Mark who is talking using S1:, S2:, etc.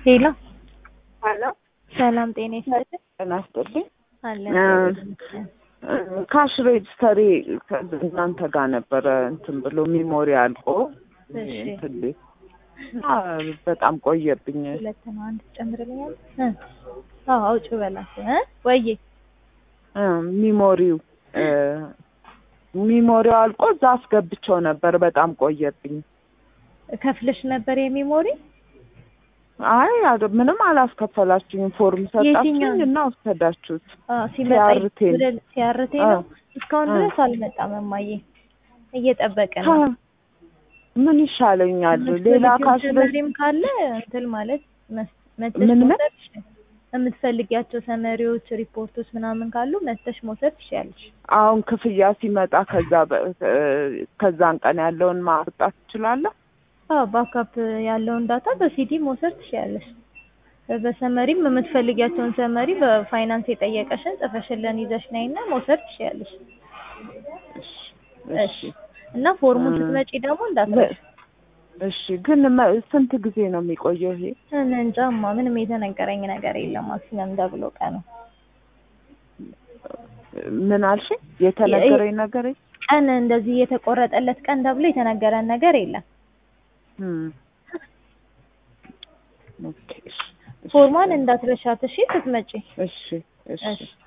S1: ሄሎ
S2: ሄሎ
S1: ሰላም ጤና ይስጥልኝ።
S2: ጤና ይስጥልኝ።
S1: አለን
S2: ካሽ ሬጅስተሪ እናንተ ጋር ነበረ እንትን ብሎ ሚሞሪ አልቆ
S1: እሺ።
S2: እንትን ቤት እና በጣም ቆየብኝ።
S1: ሁለት ነው አንድ ጨምርልኛል። እ አዎ አውጭ በላት እ ወይዬ
S2: እ ሚሞሪው እ ሚሞሪው አልቆ እዛ አስገብቼው ነበር። በጣም ቆየብኝ።
S1: ከፍለሽ ነበር የሚሞሪ
S2: አይ አደ- ምንም አላስከፈላችሁኝ። ፎርም ሰጣችሁኝ
S1: የትኛው?
S2: እና ወሰዳችሁት።
S1: አዎ ሲመጣ
S2: ሲያርቴ ነው።
S1: ወደ ሲያርቴ ነው። እስካሁን
S2: አ።
S1: ድረስ አልመጣም እማዬ እየጠበቅን ነው።
S2: ታ- ምን ይሻለኛል? ሌላ ካሽ ሬጅ-
S1: ሰመሪም ካለ እንትን ማለት መስ- መተሽ
S2: ምን ምን?
S1: መውሰድ ትችያለሽ። የምትፈልጊያቸው ሰመሪዎች፣ ሪፖርቶች ምናምን ካሉ መተሽ መውሰድ ትችያለሽ።
S2: አሁን ክፍያ ሲመጣ ከዛ በ- እ ከዛን ቀን ያለውን ማውጣት ትችላለህ?
S1: አዎ ባካፕ ያለውን ዳታ በሲዲ መውሰድ ትችያለሽ። በሰመሪም የምትፈልጊያቸውን ሰመሪ በፋይናንስ የጠየቀሽን ጽፈሽልን ይዘሽ ነይና መውሰድ ትችያለሽ።
S2: እሺ
S1: እሺ እና ፎርሙን
S2: እ
S1: ስትመጪ ደግሞ እንዳትረሺ።
S2: እሺ ግን መ- ስንት ጊዜ ነው የሚቆየው ይሄ?
S1: እኔ እንጃማ ምንም የተነገረኝ ነገር የለም። ማክሲመም ደብሎ ቀኑ
S2: ምን አልሽኝ? የተነገረኝ ነገር የለም?
S1: ቀን እንደዚህ የተቆረጠለት ቀን ተብሎ የተነገረን ነገር የለም።
S2: እም። ኦኬ፣ እሺ፣ እሺ፣
S1: ፎርሟን እንዳትረሻት እሺ ስትመጪ።
S2: እሺ፣ እሺ።
S1: እሺ